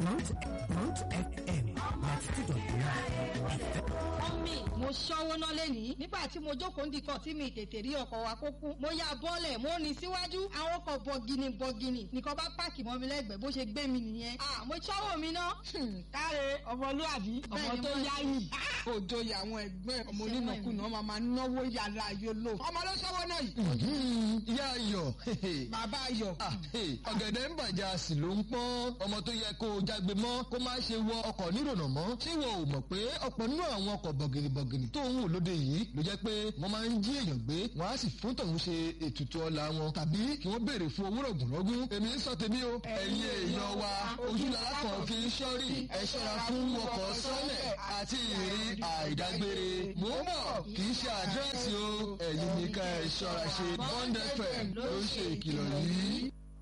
Mount Mount FM ninety two dot nine. mọ́mì mo ṣọ́wó ná lẹ́nìí nígbà tí mo jókòó ndìkan tí mi tètè rí ọkọ̀ wa kó kú mo ya bọ́ọ̀lẹ̀ mo rìn síwájú àwọn ọkọ̀ bọ̀gìnì bọ̀gìnì nìkan bá páàkì mọ́ mi lẹ́gbẹ̀ẹ́ bó ṣe gbé mi nìyẹn à mo ṣọ́wó mi ná. káre ọmọlúwàbí ọmọ Bẹ́ẹ̀ni, tó mo- yáyì òjò ìyàwó ẹgbẹ́ ọmọ onínàkúnà máa máa náwó yàrá yòlò ọmọ ló sọ́wọ́ náà yìí. ìyá ayọ̀ bàbá ayọ̀ Ah, hey, ọ̀gẹ̀dẹ̀ ń bàjẹ́ a sì ló ń pọ́n ọmọ tó yẹ kó o jágbe mọ́ kó má ṣe wọ ọkọ̀ nírònà mọ́ ṣé wọn ò mọ̀ pé ọ̀pọ̀ nínú àwọn ọkọ̀ bọ̀gìnìbọ̀gìnì tó ń wò lóde yìí ló jẹ́ pé wọ́n máa ń jí èèyàn gbé wọ́n á sì fún tọ̀hún ṣe ètùtù ọlá wọn tàbí kí wọ́n béèrè fún owó rọ̀gùnrọ̀gùn èmi ń sọ tèmi o ẹ̀yin èèyàn wa ojúlára kan fi ń ṣọ́rí ẹ ṣọ́ra fún ọkọ̀ sọ́lẹ̀ àti ìrìn àìdágbére mò ń bọ̀ kì í ṣe àdírẹ́sì o ẹ̀yin ní ká ẹ ṣọ́ra ṣe bond fm ló ń ṣe ìkìlọ̀ yìí.